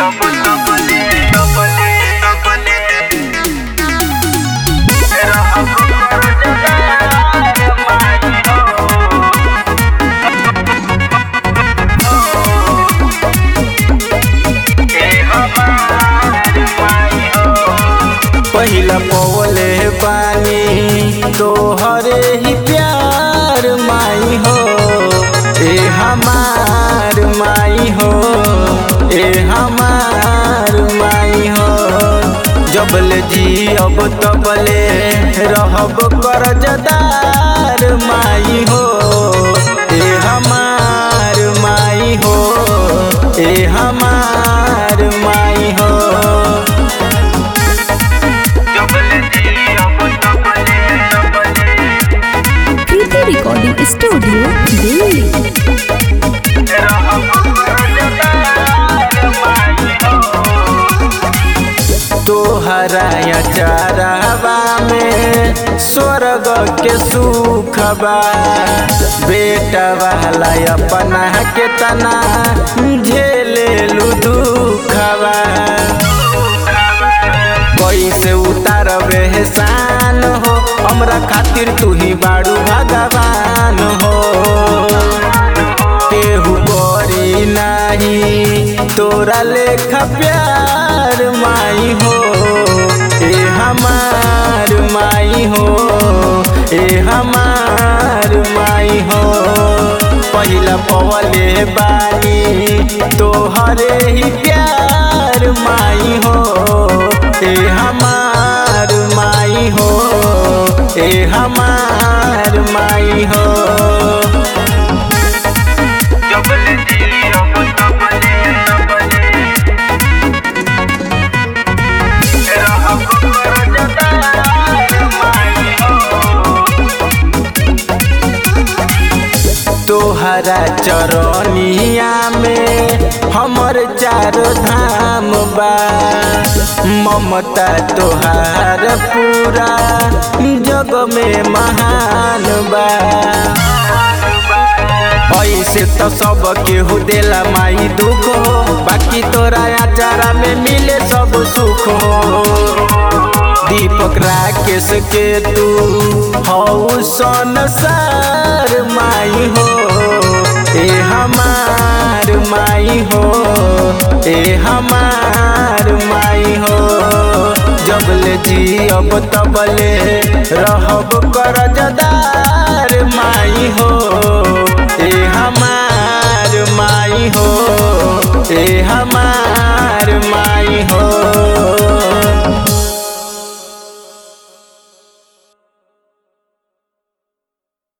पहिला पवले पानी तोहरे ही प्यार माई हो ए हमार माई हो ए हमार माई हो जबले जी अब तबले रहब करजदार माई हो ए हमार माई हो ए हमार माई हो कृति रिकॉर्डिंग स्टूडियो दिल्ली तोहरा चारावा में स्वर्ग के सुख बा बेटा वाला अपना के तना झेले लू दुखबा कैसे उतारबे एहसान हो हमरा खातिर तू ही बाड़ू भगवान हो केहू करी नाही तोरा लेखा प्यार माई हो ए हमार माई हो ए हमार माई हो पहिला पवले बानी तोहरे ही प्यार माई हो ए हमार माई हो ए हमार माई हो तोहरा चरनिया में हमर चारो धाम बा ममता तोहार पूरा जग में महान बा ऐसे तो सब केहू देला माई दुख हो बाकी तोरा आचारा में मिले सब सुख हो दीपक राकेश के तू हऊ संसार माई हो ए हमार माई हो ए हमार माई हो जबले जी अब तबले रहब करजदार माई हो ए हमार माई हो ए हमार